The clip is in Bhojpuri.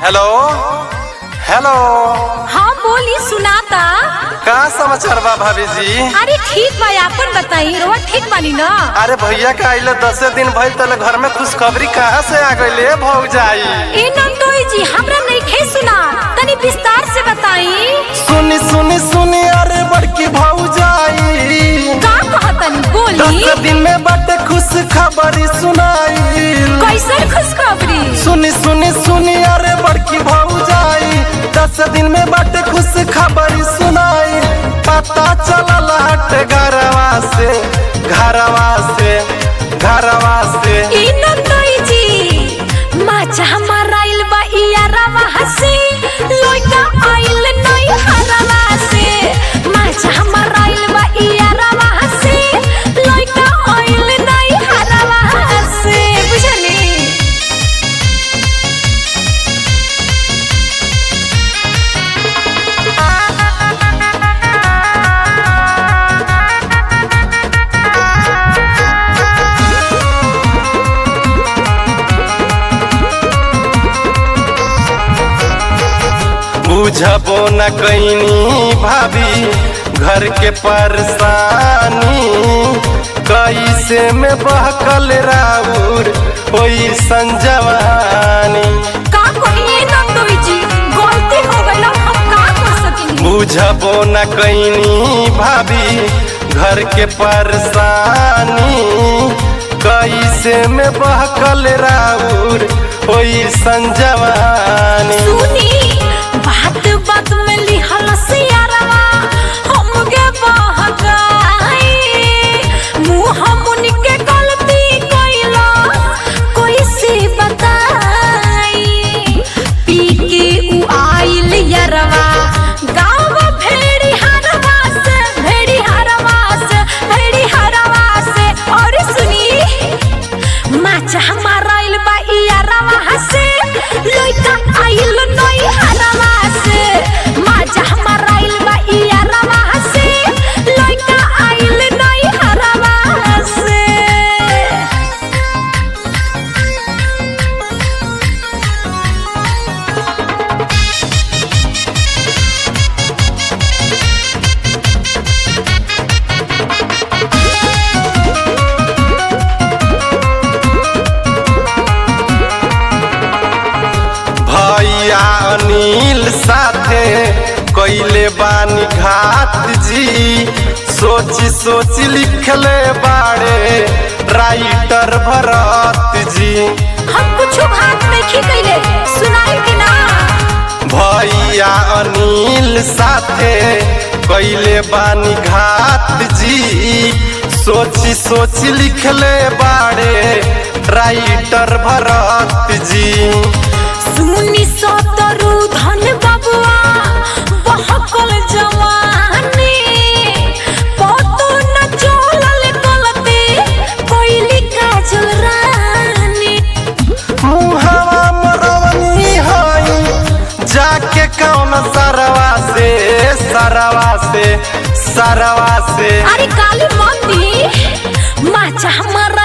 हेलो हेलो हाँ बोली सुनाता का समाचार बा भाभी जी अरे ठीक बा आपन बताई रोआ ठीक बानी ना अरे भैया का आइले दसे दिन भइल तले घर में खुशखबरी कहाँ से आ गइले भौग जाई ए नंदोई जी हमरा नहीं सुना तनी विस्तार से बताई सुनी सुनी सुनी अरे बड़की भौग जाई का कहतनी बोली दस दिन में बटे खुश खबरी सुनाई कैसन खुशखबरी सुनी सुनी सुनी अरे बड़की भौग जाई दस दिन में बटे खुश खबरी सुनाई पता चलल हट घरवा से घरवा से घरवा से ए नंदोई जी माचा हमारा आइल बा इया रवा हसी लइका आइल नहीं हरवा से माचा हमारा आइल बा इया रवा हसी लइका आइल नहीं हरवा से बुझली बुझबो न कैनी भाभी घर के परेशानी कैसे में बहकल राउर ओई संजवानी का कहिए नंदोई जी गलती हो गइल हम का कर सकिनी बुझबो न कैनी भाभी घर के परेशानी कैसे में बहकल राउर ओई संजवानी सुनी बात बात में लिहल सियारवा हमके बहकाई मुंह मुन के गलती कइला कैसे बताई पी के उ आइल यरवा गाँव भेड़ी हरवा से भेड़ी हरवा से भेड़ी हरवा से और सुनी माचा हमारा आइल बा इया रवा हसे लइका आइल नई हरवा से माचा हमारा आइल बा इया रवा हसे लइका आइल नई हरवा से भैया अनिल साथे कैले बानी घात जी सोची सोची लिखले बाड़े राइटर भरत जी हम कुछ बात नहीं कइले सुनाई कि ना भैया अनिल साथे कैले बानी घात जी सोची सोची लिखले बाड़े राइटर भरत जी सुनी सतरु धन बबुआ बहकल जवानी पतो न चलल गलती कोइली काजल रानी मुहवा मरवनी हई जाके कौन सरवा से सरवा से सरवा से अरे काली मंदी माचा हमारा